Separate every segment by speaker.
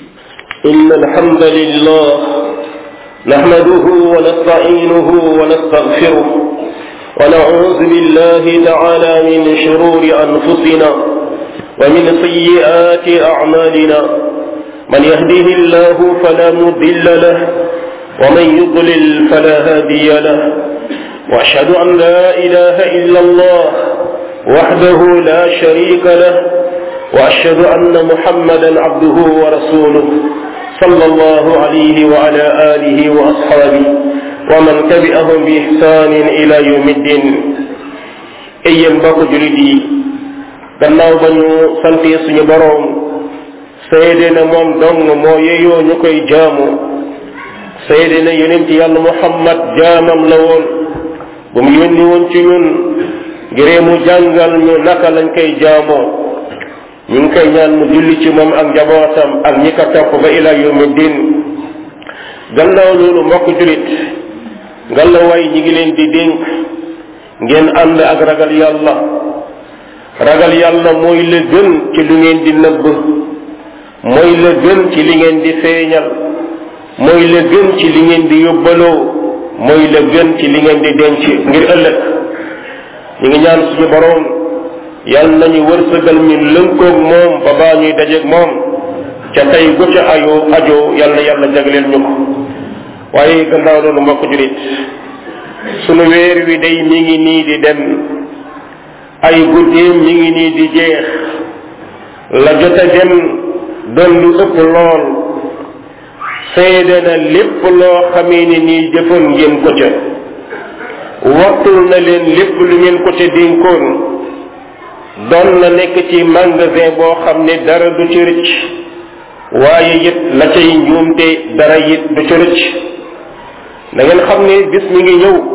Speaker 1: إن الحمد لله نحمده ونستعينه ونستغفره ونعوذ بالله تعالى من شرور أنفسنا ومن سيئات أعمالنا من يهده الله فلا مضل له ومن يضلل فلا هادي له وأشهد أن لا إله إلا الله وحده لا شريك له وأشهد أن محمدا عبده ورسوله صلى الله عليه وعلى آله وأصحابه ومن تبعهم بإحسان إلى يوم الدين أيام بako julit yi gannaaw ba ñu sante suñu boroom seede na moom dong moo yeyoo ñu koy jaamu seede na yonent yàlla muhammad jaamam la woon bu mu yónni woon ci ñun ngiree mu jàngal ñu naka lañ koy jaamoo ñu ngi koy ñaan mu julli ci moom ak njabootam ak ñi ko topp ba ila yawmi din gannaaw loolu mbokk julit ngalla way ñi ngi leen di dénk ngeen ànd ak ragal yàlla ragal yàlla mooy la gën ci lu ngeen di nëbb mooy la gën ci li ngeen di feeñal mooy la gën ci li ngeen di yóbbaloo mooy la gën ci li ngeen di denc ngir ëllëg ñu ngi ñaan suñu boroom yàlla nañu wërsëgal ñu lënkoog moom ba baa ñuy dajeeg moom ca tey gu ca ayoo ajoo yàlla yàlla jagleel ñu ko waaye gannaaw loolu mbokk julit sunu weer wi day mi ngi nii di dem ay guddeem mi ngi nii di jeex la jot a dem doon lu ëpp lool seede na lépp loo xamee ni nii jëfoon ngeen ko ca wattul na leen lépp lu ngeen ko ca dénkoon doon na nekk ci magasin boo xam ne dara du ci rëcc waaye it la cay njuumte dara it du ci rëcc da ngeen xam ne bis mi ngi ñëw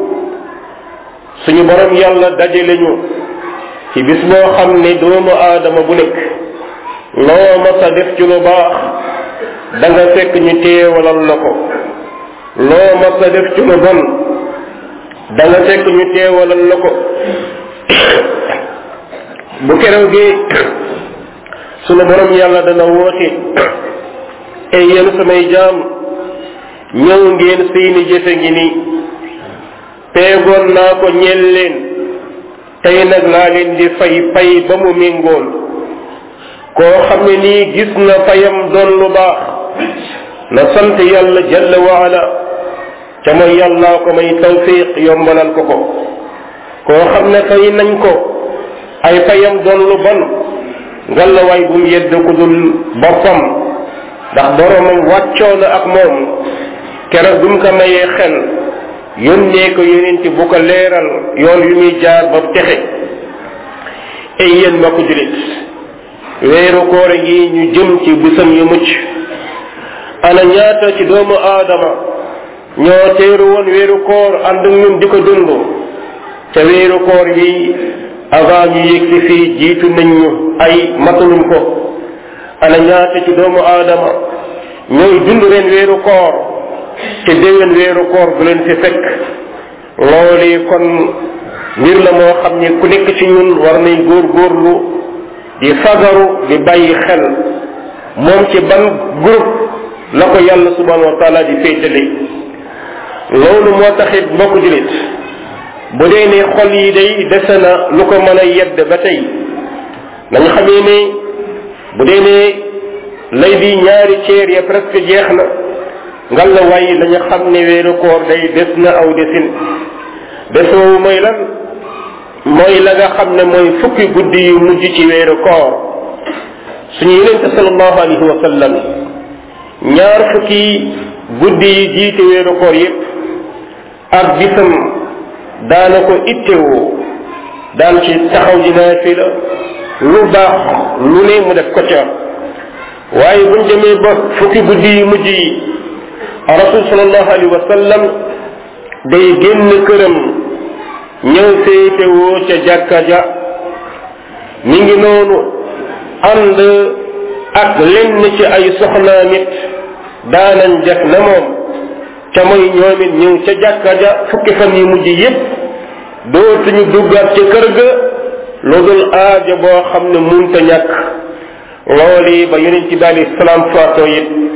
Speaker 1: suñu borom yàlla dajale ñu ci bis boo xam ne doomu aadama bu nekk loo mas a def ci lu baax da nga fekk ñu teewalal la ko loo mas a def ci lu bon da nga fekk ñu teewalal la ko bu keroog gi sunu borom yàlla dana woote ay yéen samay jaam ñëw ngeen seeni jëfe ngi ni teegoon naa ko ñeel leen tey nag laa leen di fay fay ba mu méngool koo xam ne nii gis na fayam doon lu baax na sant yàlla jalla waala ca mooy yàllaa ko may tawfiq yombalal ko ko koo xam ne fay nañ ko ay fayam doon lu bon ngalawaay bu mu yedd ku dul boppam ndax boromam wàccoo na ak moom keroog bi mu ko mayee xel yónnee ko yonent bu ko leeral yoon yu muy jaar ba texe ay yéen ma ko julit weeru koor yi ñu jëm ci bisam yu mucc ana ñaata ci doomu aadama ñoo teeru woon weeru koor ànd ñun di ko dund ca weeru koor yi avant ñu yëg si fii jiitu nañ ñu ay mataluñ ko ana ñaata ci doomu aadama ñooy dund ren weeru koor te déwén weeru koor bu leen fi fekk loolu kon mbir la moo xam ne ku nekk ci ñun war nay góor góorlu di fagaru di bàyyi xel moom ci ban groupe la ko yàlla subhanahu wa taala di féetale loolu moo taxit mbokk julit bu dee ne xol yi day dese na lu ko mën a yedd ba tey nañu xamee ne bu dee ne lay di ñaari ceer ya presque jeex na ngal la waaye nañu xam ne weeru koor day des na aw desin desoowu mooy lan mooy la nga xam ne mooy fukki guddi yu mujj ci weeru koor suñu yonente salallahu alayhi wa sallam ñaar fukki guddi yi jiite weeru koor yépp ak bisam daana ko ittewoo daan ci taxaw ji naafila lu baax lu ne mu def ko ca waaye buñ demee ba fukki guddi yu mujj yi rasul salallahu alayhi wa sallam day génn këram ñëw féetewoo ca jàkka ja mi ngi noonu ànd ak lenn ci ay soxnaa nit daanañ def na moom ca mooy ñoom it ñëw ca jàkka ja fukki fan yu mujj yépp dootuñu duggaat ca kër ga lu dul aajo boo xam ne munta ñàkk loolu ba yonent bi alayhi salaam faatoo it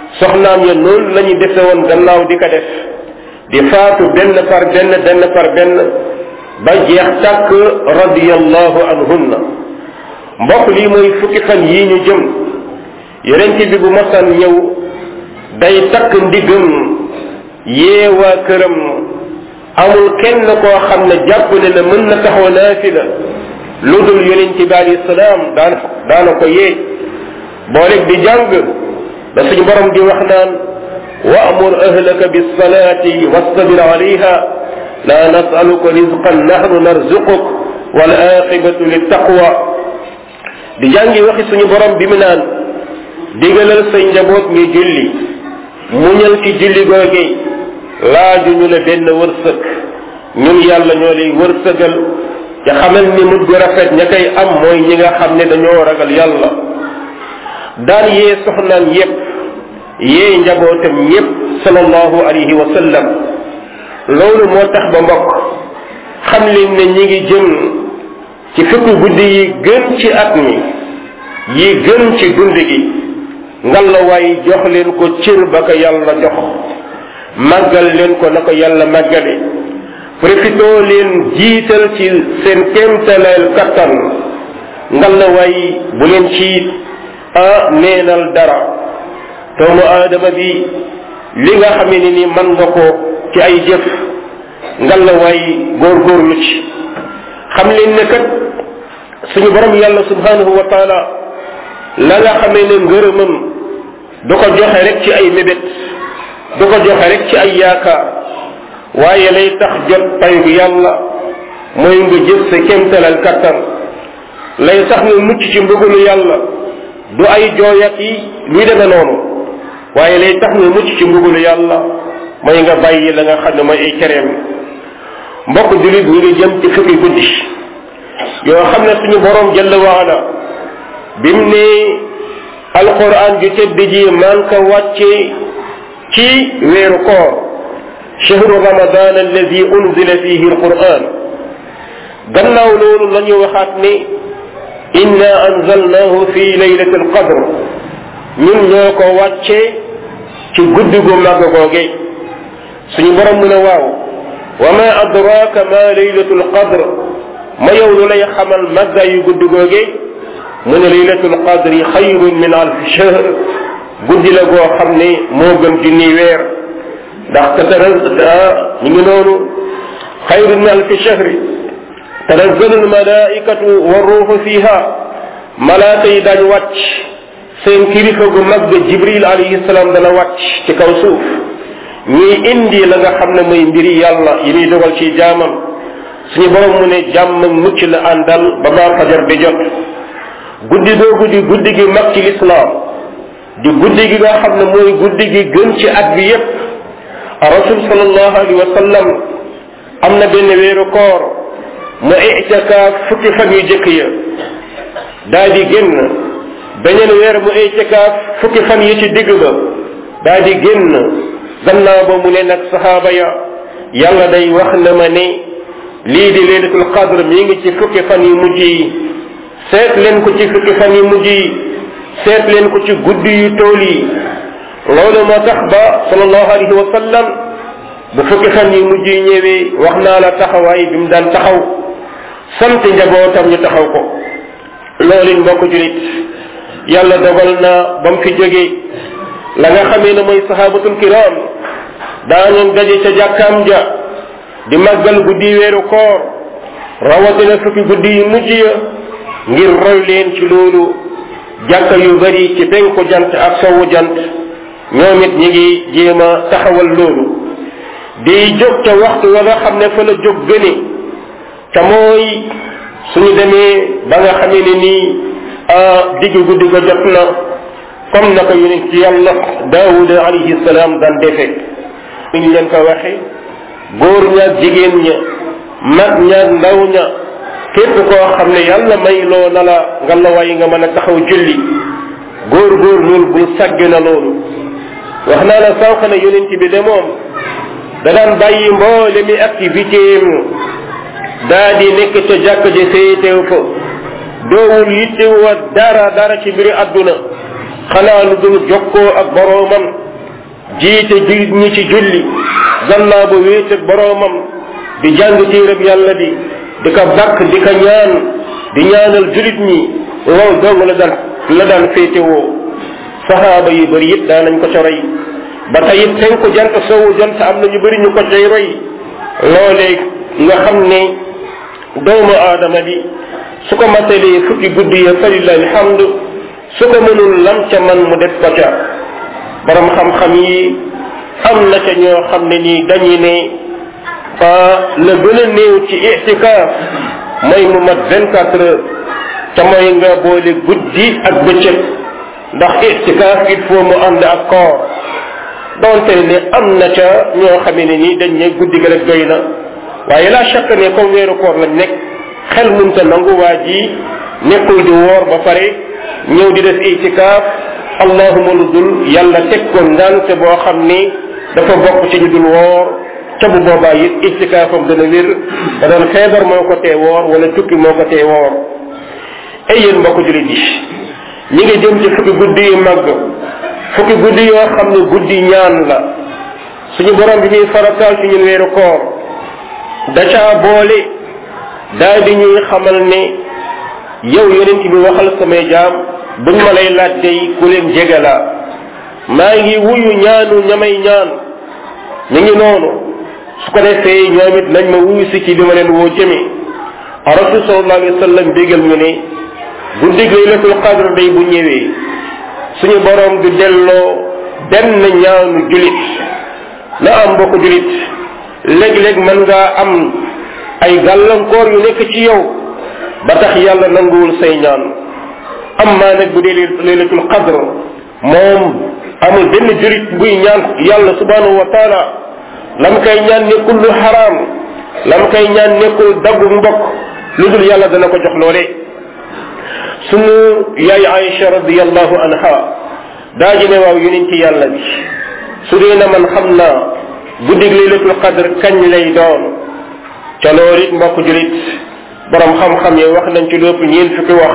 Speaker 1: soxnaam ya noonu la ñu defe woon gannaaw di ko def di faatu benn par benn benn par benn ba jeex tàkk radiyallahu anhunna mbokk lii mooy fukki fan yii ñu jëm yonent bi bu masaan ñëw day takk ndiggam yee waa këram amul kenn koo xam ne jàpp ne ne mën na taxaw naafila lu dul yonent bi alayhi salaam daan daana ko yee booleeg di jàng da suñu borom di wax naan wa'mur ahlaka bis-salati wastabir alayha la nas'aluka rizqan nahnu narzuquk wal aqibatu lit-taqwa di jàngi waxi suñu borom bi mu naan digalal say njaboot ñu julli muñal ci julli googi laaju ñu la benn wërsëg ñun yàlla ñoo lay wërsëgal te xamal ni mujj gu rafet ña koy am mooy ñi nga xam ne dañoo ragal yàlla daan yee soxnaan yépp yee njabootam yépp sallallahu alayhi wa sallam loolu moo tax ba mbokk xam leen ne ñi ngi jëm ci fukki guddi yi gën ci at mi yi gën ci dund gi ngalla waay jox leen ko cër ba ko yàlla jox màggal leen ko na ko yàlla màggale profitoo leen jiital ci seen kéemtaleel kattan ngalla waay bu leen ci a neenal dara doomu aadama bi li nga xam ne ni man nga ko ci ay jëf ngalla waay góorgóorlu ci xam leen ne kat suñu borom yàlla subhanahu wa taala la nga xamee ne ngërëmam du ko joxe rek ci ay mébét du ko joxe rek ci ay yaakaar waaye lay tax jot payu yàlla mooy nga jëf sa kéemtalal kattan lay tax nga mucc ci mbugalu yàlla du ay jooyat yi luy deme noonu waaye lay tax nga mucc ci mbugalu yàlla mooy nga bàyyi la nga xam ne mooy ay kereem mbokk julit ñi ngi jëm ci fukki guddi yoo xam ne suñu borom jalla waala bim ne alquran ju tedd ji maan ko wàcce ci weeru koor chahru ramadan alladi unzila fihi alquran gannaaw loolu la ñu waxaat ne inna anzalnahu fi laylati alqadr ñun ñoo ko wàcce ci guddi gu màgg googe suñu borom mu ne waaw wa ma adraka ma laylatu alqadr ma yow lu lay xamal màgga yu guddi googe mu ne laylatul qadri xayrun min alfi shahr guddi la goo xam ne moo gën junni weer ndax tataral ñu ngi noonu xayrun min alfi shahri tanazzalu almalaikatu warruuxu fiha malaaka yi daañ wàcc seen kilifa gu mag jibril alayhi salaam dana wàcc ci kaw suuf ñuy indi la nga xam ne mooy mbiri yàlla yi muy dogal ci jaamam suñu borom mu ne jàmm mucc la àndal ba baa fajar di jot guddi googu di guddi gi mag ci lislaam di guddi gi nga xam ne mooy guddi gi gën ci at bi yépp rasul sallallahu alayhi wa sallam am na benn weeru koor mu itikaaf fukki fan yu jëkk ya daa di génn beneen weer mu itikaaf fukki fan yi ci digg ba daa di génn gannaaw ba mu ne nag saxaaba ya yàlla day wax na ma ne lii di laylatul qadr mi ngi ci fukki fan yu mujj yi seet leen ko ci fukki fan yu mujj yi seet leen ko ci guddi yu tool yi loolu moo tax ba sallallahu alayhi wa sallam bu fukki fan yu mujj yi ñëwee wax naa la taxawaay bi mu daan taxaw sant njabootam ñu taxaw ko loolu mbokk julit yàlla dogal na ba mu fi jógee la nga xamee ne mooy sahabatul kiram daanoon daje ca jàkkaam ja di màggal guddi weeru koor rawatina fukki guddi yu mujj ya ngir roy leen ci loolu jàkka yu bari ci penku jant ak sowu jant ñoom it ñi ngi jéem a taxawal loolu di jóg ca waxtu wa nga xam ne fa la jóg gëne te mooy suñu demee ba nga xamee ne nii digg guddi ga jot na comme na ko yonent ci yàlla daawuda alayhi salaam daan defe ñu leen ko waxe góor ñaak jigéen ña mag ñaak ndaw ña képp koo xam ne yàlla may loo na la nga la way nga mën a taxaw julli góor góor loolu bul sàgg na loolu wax naa la sànq ne yonent bi de moom da daan bàyyi mboole mi activité daa di nekk ca jàkk ji féetew fa doowul yittewa dara dara ci mbiri àdduna xanaa lu dul jokkoo ak boroomam jiite jullit ñi ci julli gannaaw ba wéet ak boroomam di jàng téerab yàlla bi di ko bakk di ko ñaan di ñaanal jullit ñi loolu dong la daan la daan féetewoo saxaaba yu bëri it daan nañ ko ca roy ba tey it fenku jant sowu jant am na ñu bëri ñu ko cay roy loolee nga xam ne doomu aadama bi su ko matalee fukki guddi ya falillahi alhamdu su ko mënul lam ca man mu def ko ca borom xam-xam yi am na ca ñoo xam ne nii dañuy ne la gën a néew ci itikaaf mooy mu mat vingt quatre heures te mooy nga boole guddi ak bëccëg ndax itikaaf il faut mu ànd ak koor donte ne am na ca ñoo xam ne nii dañ ne guddi ga rek doy na waaye la chaque ne comme weeru koor lañ nekk xel munta nangu waa ji nekkul di woor ba pare ñëw di def itikaaf allahuma lu dul yàlla teg ko ngante boo xam ni dafa bokk ci ñu dul woor ca bu boobaa it itikaafam dana wér da doon feebar moo ko tee woor wala tukki moo ko tee woor ay yéen mbokk julit yi ñi ngi jëm ci fukki guddi yu màgg fukki guddi yoo xam ne guddi ñaan la suñu borom bi muy farataal ci ñun weeru koor da caa boole daal di ñuy xamal ne yow yonent bi waxal samay jaam buñ ma lay laaj day ku leen jege la maa ngi wuyu ñaanu ñamay ñaan ñu ngi noonu su ko defee ñoom it nañ ma wuyu si ci li ma leen woo jëme rasul sallallahu alayhi wa sallam bégal ñu ne guddi laylatul qadr day bu ñëwee suñu borom du delloo benn ñaanu julit na am mbokk julit léeg-léeg mën ngaa am ay gàllankoor yu nekk ci yow ba tax yàlla nanguwul say ñaan am maa nag bu dee laylatul qadr moom amul benn jurit buy ñaan yàlla subhanahu wa taala lam koy ñaan nekkul lu xaraam lam koy ñaan nekkul daggu mbokk lu dul yàlla dana ko jox loole sunu yaay Aïcha radiallahu anha daa ji ne waaw yonent yàlla bi su dee na man xam naa guddig laylatul qadr kañ lay doon ca loolu it mbokk julit borom xam-xam yi wax nañ ci lépp ñeen fukki wax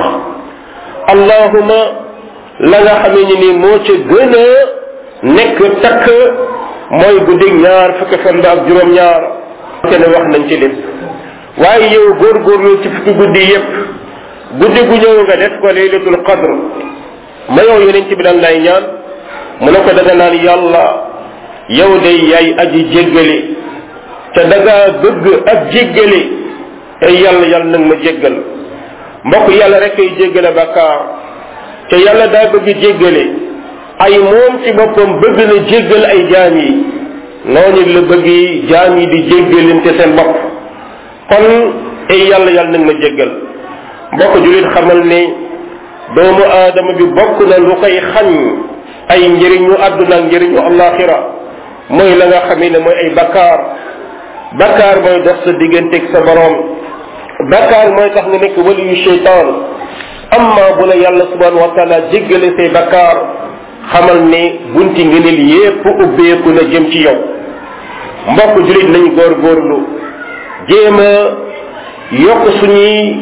Speaker 1: allahuma la nga xamee ni ni moo ca gën a nekk takk mooy guddig ñaar fukki fan ba ak juróom-ñaar te ne wax nañ ci lépp waaye yow góorgóorlu ci fukki guddi yépp guddi gu ñëw nga def ko laylatul qadr ma yow yonent bi lan lay ñaan mu ne ko da nga naan yàlla yow day yaay aji jéggale te da ngaa bëgg ak jéggale te yàlla yàlla nag ma jéggal mbokk yàlla rek ay jéggale bakkaar te yàlla daa bëgg jéggale ay moom ci boppam bëgg na jéggal ay jaam yi noonu la bëgg jaam yi di jéggalante seen bopp kon ay yàlla yàlla nag ma jéggal mbokk julit xamal ne doomu aadama bi bokk na lu koy xañ ay njëriñu àdduna ak njëriñu allaxira mooy la nga xamee ne mooy ay bakkaar bakkaar mooy dox sa digganteeg sa borom bakkaar mooy tax nga nekk waliyu cheytaan amma bu la yàlla subhanahu wa taala jéggale say bakkaar xamal ne bunti ngëneel yépp ubbeeku na jëm ci yow mbokk julit nañ góorgóorlu jéem a yokk suñuy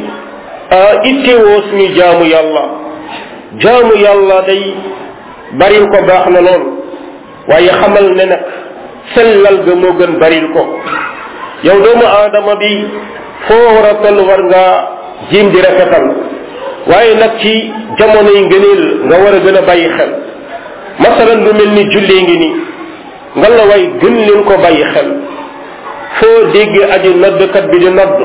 Speaker 1: ittewoo suñu jaamu yàlla jaamu yàlla day baril ko baax na lool waaye xamal ne nag sellal ga moo gën baril ko yow doomu aadama bi foo war a toll war ngaa jiim di rafetal waaye nag ci jamono yi ngëneel nga war a gën a bàyyi xel masalan lu mel ni jullee ngi ni nga la way gën leen ko bàyyi xel foo dégg aji noddkat bi di nodd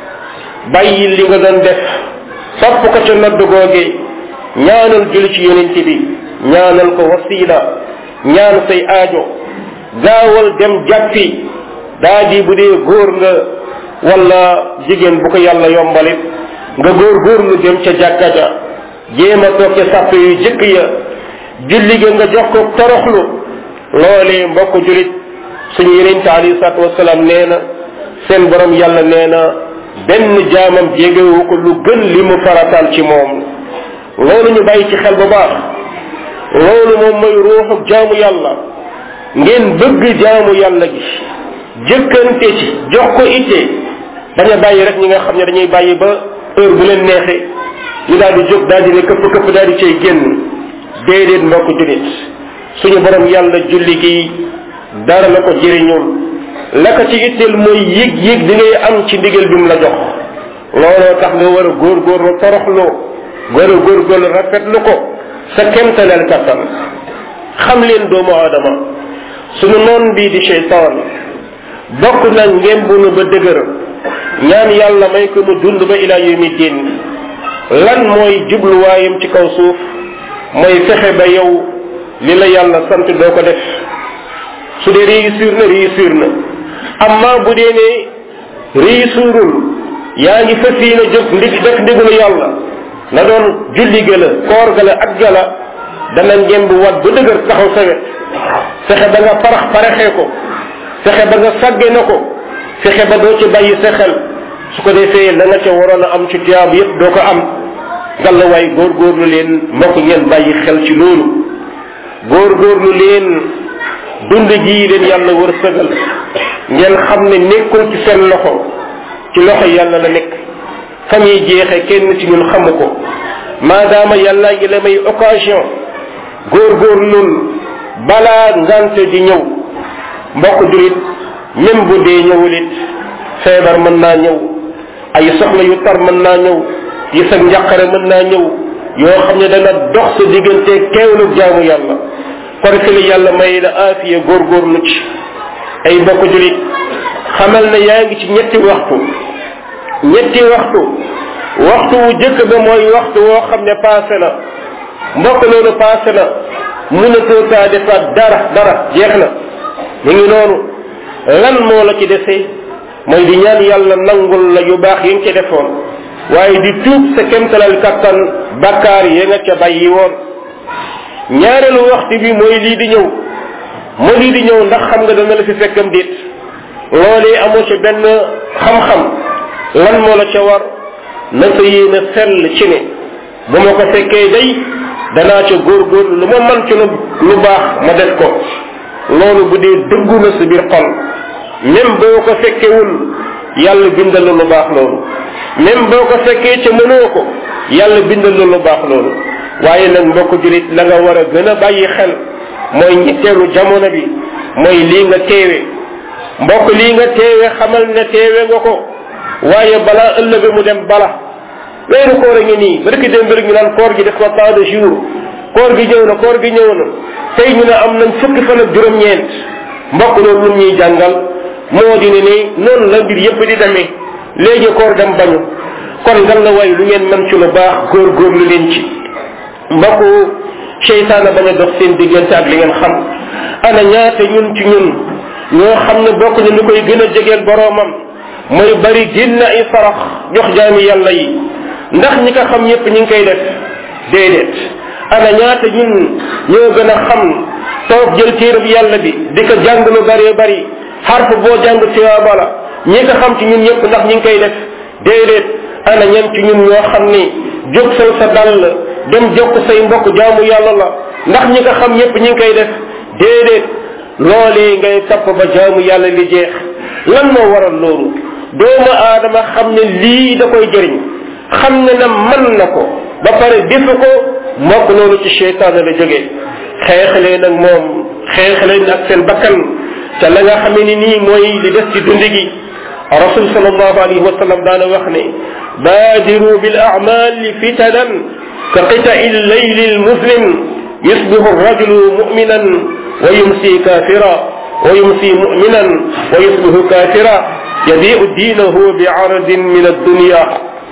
Speaker 1: bàyyi li nga doon def sopp ko ca nodd googe ñaanal julli ci yonent bi ñaanal ko wasila ñaan say aajo gaawal dem jàppi daa di bu dee góor nga wala jigéen bu ko yàlla yombalit nga góor góor lu dem ca jàkka ja jéem a toog ca sàpp yu jëkk ya julli ga nga jox ko toroxlu loolee mbokk julit suñu yonent alayhi salaatu wasalaam nee na seen borom yàlla nee na benn jaamam jégewu ko lu gën li mu farataal ci moom loolu ñu bàyyi ci xel bu baax loolu moom mooy ruuxu jaamu yàlla ngeen bëgg jaamu yàlla gi jëkkante ci jox ko itte bañ a bàyyi rek ñi nga xam ne dañuy bàyyi ba heure bu leen neexee ñu daal di jóg daal di ne këpp këpp daal di cay génn déedéet mbokk julit suñu borom yàlla julli gi dara la ko jëriñul la ko ci itteel mooy yëg yëg di ngay am ci ndigal bi mu la jox looloo tax nga war a góorgóorlu toroxlu war a góorgóorlu rafetlu ko sa kemtaleel kattan xam leen doomu aadama suñu noon bii di cheytaan bokk na ngeen bunu ba dëgër ñaan yàlla may ko mu dund ba ila yawmi din lan mooy jubluwaayam ci kaw suuf mooy fexe ba yow li la yàlla sant doo ko def su dee réussir na réussir na amma bu dee ne réussirul yaa ngi fas yéene jóg ndig def ndigalu yàlla na doon julli ga la koor ga la ak ga la dana ngeen bu wat ba dëgër taxaw sa wet fexe ba nga parax paraxee ko fexe ba nga sàgge na ko fexe ba doo ci bàyyi sa xel su ko defee la nga ca waroon a am ci tiyaab yépp doo ko am ngalla waay góorgóorlu leen mbokk ngeen bàyyi xel ci loolu góorgóorlu leen dund gii leen yàlla wër sëgal ngeen xam ne nekkul ci seen loxo ci loxo yàlla la nekk fa muy jeexe kenn ci ñun xamu ko maadaama yàlla ngi la may occasion góorgóorlul balaa ngante di ñëw mbokk julit même bu dee ñëwul it feebar mën naa ñëw ay soxla yu tar mën naa ñëw yi sa njàqare mën naa ñëw yoo xam ne dana dox sa diggante teewlu jaamu yàlla kon fi la yàlla may la aafiya góorgóorlu ci ay mbokk julit xamal ne yaa ngi ci ñetti waxtu ñetti waxtu waxtu wu jëkk ba mooy waxtu woo xam ne passé na mbokk loolu passé na mënatoo taa defaat dara dara jeex na mu ngi noonu lan moo la ci desee mooy di ñaan yàlla nangul la yu baax yi nga ci defoon waaye di tuub sa kemtalal kattan bakkaar ya nga ca bàyyi woon ñaareelu waxtu bi mooy lii di ñëw moo lii di ñëw ndax xam nga dana la fi fekkam déet loolee amoo ca benn xam-xam lan moo la ca war na sa yéene sell ci ne bu ma ko fekkee day danaa ca góorgóorlu lu ma man ci lu lu baax ma def ko loolu bu dee dëggu na sa biir xol même boo ko fekkewul yàlla bindal la lu baax loolu même boo ko fekkee ca mënoo ko yàlla bindal la lu baax loolu waaye nag mbokk julit la nga war a gën a bàyyi xel mooy ñetteelu jamono bi mooy lii nga teewe mbokk lii nga teewe xamal ne teewe nga ko waaye balaa ëllëg mu dem bala weeru koor a ngi nii ba dëkk dem rek ñu naan koor gi def ko tant de jours koor gi ñëw na koor gi ñëw na tey ñu ne am nañ fukki fan ak juróom-ñeent mbokk loolu lu ñuy jàngal moo di ne ni noonu la mbir yépp di demee léegi koor dem bañu kon ngal la way lu ngeen mën ci lu baax góorgóorlu leen ci mbokk seytaana bañ a dox seen diggante ak li ngeen xam ana ñaata ñun ci ñun ñoo xam ne bokk ñu lu koy gën a jegeel boroomam mooy bari génn ay sarax jox jaami yàlla yi ndax ñi ko xam ñëpp ñi ngi koy def déedéet ana ñaata ñun ñoo gën a xam toog jël téerab yàlla bi di ko jàng lu bëree bëri xarf boo jàng tiyaaba la ñi ko xam ci ñun ñëpp ndax ñi ngi koy def déedéet ana ñan ci ñun ñoo xam ni jóg sal sa dàll dem jokk say mbokk jaamu yàlla la ndax ñi ko xam ñëpp ñi ngi koy def déedéet loolee ngay topp ba jaamu yàlla li jeex lan moo waral loolu doomu aadama xam ne lii da koy jëriñ xam ne na mën na ko ba pare defu ko mbokk loolu ci cheytaan la jógee xeexalee nag moom xeexalee nag seen bakkan te la nga xamee ni nii mooy li des ci dund gi rasul sallallahu alayhi wa sallam daana wax ne baadiru bil a'mali fitanan ka qita'i llayli lmuslim yusbihu arrajulu mu'minan wa yumsi kafira wa yumsi mu'minan wa yusbihu kafira yabi'u diinahu bi aradin min addunya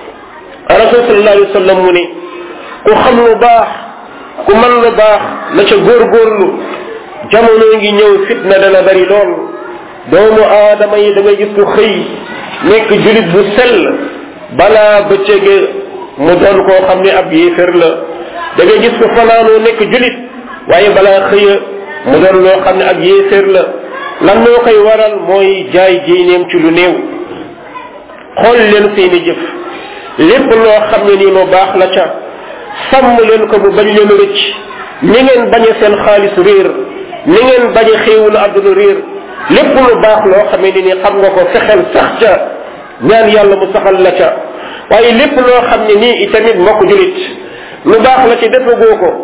Speaker 1: rasul sallallahu alayhi wa sallam mu ne ku xam lu baax ku mën lu baax na ca góorgóorlu jamono ngi ñëw fitna dana bari lool doomu aadama yi da ngay gis ku xëy nekk julit bu sell balaa bëccëge mu doon koo xam ne ab yéefér la da ngay gis ku fanaanoo nekk julit waaye balaa xëya mu doon loo xam ne ab yéefér la lan moo koy waral mooy jaay diineem ci lu néew xool leen seeni jëf lépp loo xam ne nii lu baax la ca sàmm leen ko bu bañ leen rëcc ni ngeen bañe seen xaalis réer ni ngeen bañe xéewulu àdduna réer lépp lu baax loo xamee ni ni xam nga ko fexeel sax ca ñaan yàlla mu saxal la ca waaye lépp loo xam ne nii itamit mbokk julit lu baax la ci defagoo ko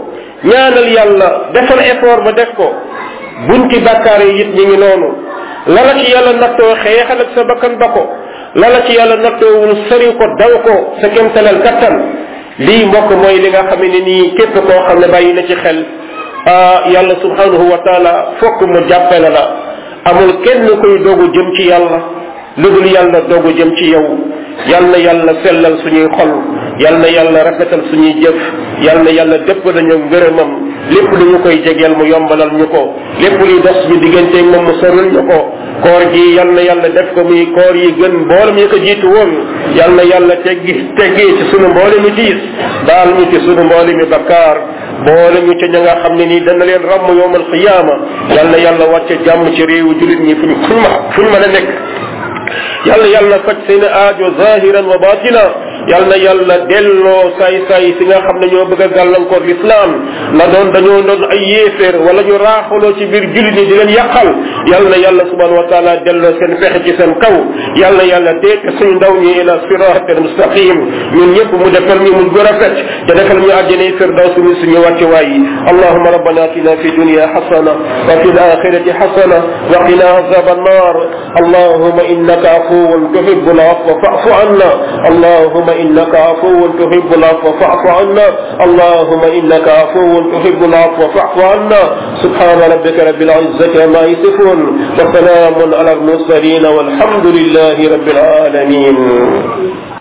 Speaker 1: ñaanal yàlla defal effort ba def ko bunti bàkkaar yi it ñi ngi noonu la la ci yàlla nattoo xeexal ak sa bakkan ba ko la la ci yàlla nattoowul sëri ko daw ko sa kémtalal kattan lii mbokk mooy li nga xam ne nii képp koo xam ne bàyyi na ci xel yàlla subhanahu wa taala fokk mu jàppale la amul kenn koy dogu jëm ci yàlla lu dul yàlla dogu jëm ci yow yal na yàlla sellal suñuy xol yal na yàlla rafetal suñuy jëf yal na yàlla dëpp nañu ngërëmam lépp lu ñu koy jegeel mu yombalal ñu ko lépp luy dox ñu digganteeg moom mu sorul ñu ko koor gi yal na yàlla def ko muy koor yi gën mboolem yi ko jiitu woon yal na yàlla teggi teggi ci sunu mboolemi tiis baal ñu ci sunu mboolemi bakkaar boole ñu ca ña nga xam ne nii dana leen ràmm yowmal qiyaama yal na yàlla wàcce jàmm ci réewu julit ñi fuñ fuñ ma fuñ mën a nekk yàlla yàlla faj seen aajo zahiran wa batina yal na yàlla delloo saay saay si nga xam ne ñoo bëgg a gàllankoor l'islam na doon dañoo doon ay yéeféer wala ñu raaxaloo ci biir jullit ñi di leen yàqal yal na yàlla subhanahu wa taala delloo seen fexe ci seen kaw yal na yàlla teek suñu ndaw ñi ila sirat al mustaqim ñun ñëpp mu defal ñu mu gën a fecc te defal ñu àjjane firdaws mi suñu wàcce waay yi allahuma rabbana atina fi dunya hasana wa fi alakhirati hasana wa qina azab annar allahuma innaka afuwun tuhibbu al-afwa fa'fu anna allahuma إنك عفو تحب العفو فاعف عنا اللهم إنك عفو تحب العفو فاعف عنا سبحان ربك رب العزة عما يصفون وسلام على المرسلين والحمد لله رب العالمين